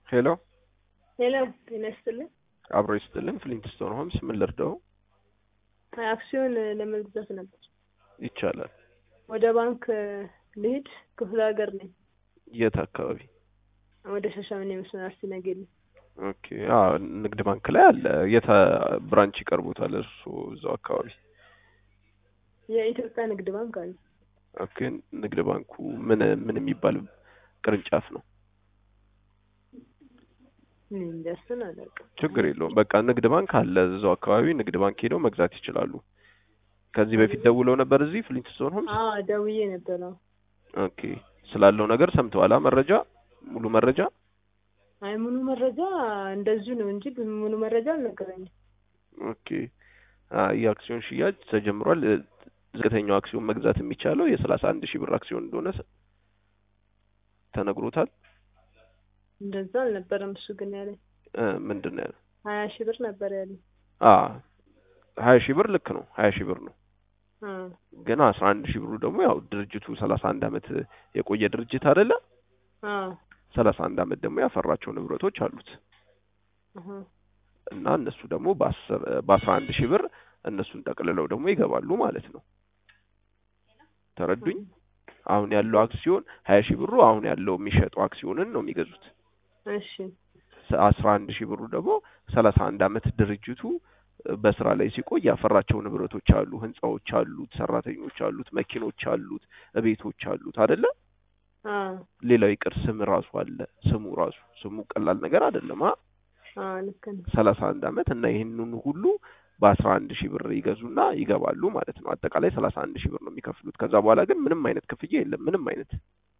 ሄሎ ሄሎ ጤና ይስጥልኝ። አብሮ ይስጥልን። ፍሊንትስቶን ሆምስ ምን ልርዳው? አክሲዮን ለመግዛት ነበር። ይቻላል። ወደ ባንክ ልሂድ። ክፍለ ሀገር ነኝ። የት አካባቢ? ወደ ሻሸመኔ መስመር አርሲ ነገሌ። ኦኬ። አዎ ንግድ ባንክ ላይ አለ። የት ብራንች ይቀርቡታል? እርሱ እዛው አካባቢ። የኢትዮጵያ ንግድ ባንክ አለ። ኦኬ። ንግድ ባንኩ ምን ምን የሚባል ቅርንጫፍ ነው? እኔ እንጃ እሱን አላውቅም። ችግር የለውም። በቃ ንግድ ባንክ አለ እዛው አካባቢ። ንግድ ባንክ ሄደው መግዛት ይችላሉ። ከዚህ በፊት ደውለው ነበር እዚህ ፍሊንትስቶን ሆምስ? አዎ ደውዬ ነበር። አዎ ኦኬ። ስላለው ነገር ሰምተዋላ? መረጃ ሙሉ መረጃ? አይ ሙሉ መረጃ እንደዚሁ ነው እንጂ ሙሉ መረጃ አልነገረኝም። ኦኬ። የአክሲዮን ሽያጭ ተጀምሯል። ዝቅተኛው አክሲዮን መግዛት የሚቻለው የሰላሳ አንድ ሺህ ብር አክሲዮን እንደሆነ ተነግሮታል። እንደዛ አልነበረም። እሱ ግን ያለኝ ምንድን ነው ያለው? ሀያ ሺህ ብር ነበር ያለኝ። አ ሀያ ሺህ ብር ልክ ነው። ሀያ ሺህ ብር ነው። አ ግን አስራ አንድ ሺህ ብሩ ደግሞ ያው ድርጅቱ ሰላሳ አንድ አመት የቆየ ድርጅት አይደለ? አ ሰላሳ አንድ አመት ደግሞ ያፈራቸው ንብረቶች አሉት አሀ እና እነሱ ደግሞ በአስር በአስራ አንድ ሺህ ብር እነሱን ጠቅልለው ደግሞ ይገባሉ ማለት ነው። ተረዱኝ? አሁን ያለው አክሲዮን ሀያ ሺህ ብሩ አሁን ያለው የሚሸጠው አክሲዮንን ነው የሚገዙት። እሺ አስራ አንድ ሺህ ብሩ ደግሞ ሰላሳ አንድ አመት ድርጅቱ በስራ ላይ ሲቆይ ያፈራቸው ንብረቶች አሉ፣ ህንጻዎች አሉት፣ ሰራተኞች አሉት፣ መኪኖች አሉት፣ ቤቶች አሉት አይደለ? አ ሌላው ይቅር ስም ራሱ አለ። ስሙ ራሱ ስሙ ቀላል ነገር አይደለም። አ አ ልክ ነው። ሰላሳ አንድ አመት እና ይህንን ሁሉ በአስራ አንድ ሺህ ብር ይገዙና ይገባሉ ማለት ነው። አጠቃላይ ሰላሳ አንድ ሺህ ብር ነው የሚከፍሉት። ከዛ በኋላ ግን ምንም አይነት ክፍያ የለም። ምንም አይነት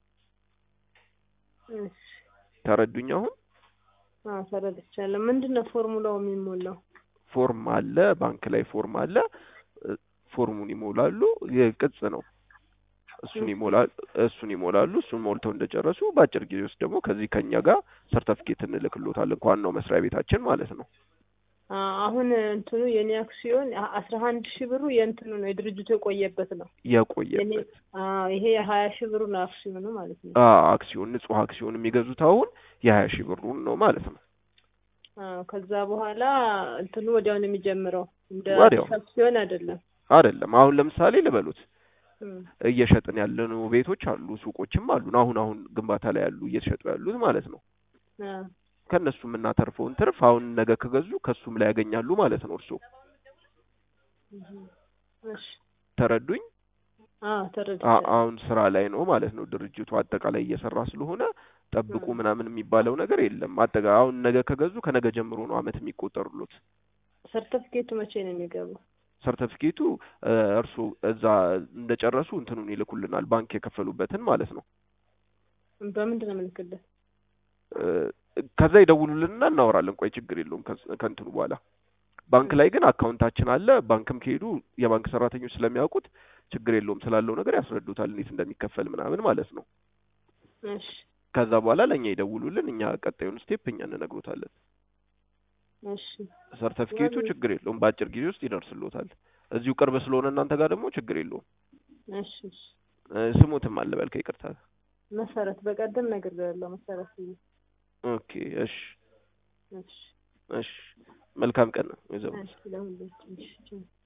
እሺ ተረዱኝ? አሁን አ ተረድቻለሁ። ምንድን ነው ፎርሙላው የሚሞላው? ፎርም አለ፣ ባንክ ላይ ፎርም አለ። ፎርሙን ይሞላሉ። የቅጽ ነው። እሱን ይሞላሉ። እሱን ይሞላሉ። እሱን ሞልተው እንደጨረሱ በአጭር ጊዜ ውስጥ ደግሞ ከዚህ ከኛ ጋር ሰርተፍኬት እንልክሎታለን ከዋናው መስሪያ ቤታችን ማለት ነው። አ አሁን እንትኑ የኔ አክሲዮን አስራ አንድ ሺህ ብሩ የእንትኑ ነው የድርጅቱ የቆየበት ነው። የኔ የቆየበት አ ይሄ የሀያ ሺህ ብሩ ነው አክሲዮኑ ማለት ነው። አ አክሲዮን ንጹህ አክሲዮን የሚገዙት አሁን የሀያ ሺህ ብሩን ነው ማለት ነው። አ ከዛ በኋላ እንትኑ ወዲያው ነው የሚጀምረው። እንደ ወዲያው። አዲስ አክሲዮን አይደለም። አይደለም አሁን ለምሳሌ ልበሉት እም እየሸጥን ያለነው ቤቶች አሉ፣ ሱቆችም አሉን። አሁን አሁን ግንባታ ላይ ያሉ እየተሸጡ ያሉት ማለት ነው። አ ከእነሱ የምናተርፈውን ትርፍ አሁን ነገ ከገዙ ከሱም ላይ ያገኛሉ ማለት ነው። እርሶ እም እሺ ተረዱኝ? አ አ- ተረድቻለሁ። አሁን ስራ ላይ ነው ማለት ነው። ድርጅቱ አጠቃላይ እየሰራ ስለሆነ ጠብቁ እም ምናምን የሚባለው ነገር የለም። አጠቃ አሁን ነገ ከገዙ ከነገ ጀምሮ ነው አመት የሚቆጠሩሎት። ሰርተፍኬቱ መቼ ነው የሚገባው? ሰርተፊኬቱ እርሱ እዛ እንደጨረሱ እንትኑን ይልኩልናል፣ ባንክ የከፈሉበትን ማለት ነው። በምንድን ነው የምልክልህ? እ፣ ከዛ ይደውሉልንና እናወራለን። ቆይ ችግር የለውም ከስ- ከእንትኑ በኋላ ባንክ ላይ ግን አካውንታችን አለ። ባንክም ከሄዱ የባንክ ሰራተኞች ስለሚያውቁት ችግር የለውም ስላለው ነገር ያስረዱታል፣ እንዴት እንደሚከፈል ምናምን ማለት ነው። እሺ ከዛ በኋላ ለእኛ ይደውሉልን፣ እኛ ቀጣዩን ስቴፕ እኛ እንነግሮታለን። እሺ ሰርተፊኬቱ ችግር የለውም በአጭር ጊዜ ውስጥ ይደርስሎታል። እዚሁ ቅርብ ስለሆነ እናንተ ጋር ደግሞ ችግር የለውም። እሺ እሺ እ፣ ስሙትም አለ በል ከይቅርታ። መሰረት በቀደም ነግሬያለሁ። መሰረት ብዬ ኦኬ እሺ እሺ እሺ መልካም ቀን ነው ወይዘሮ እሺ ለሁላችን እሺ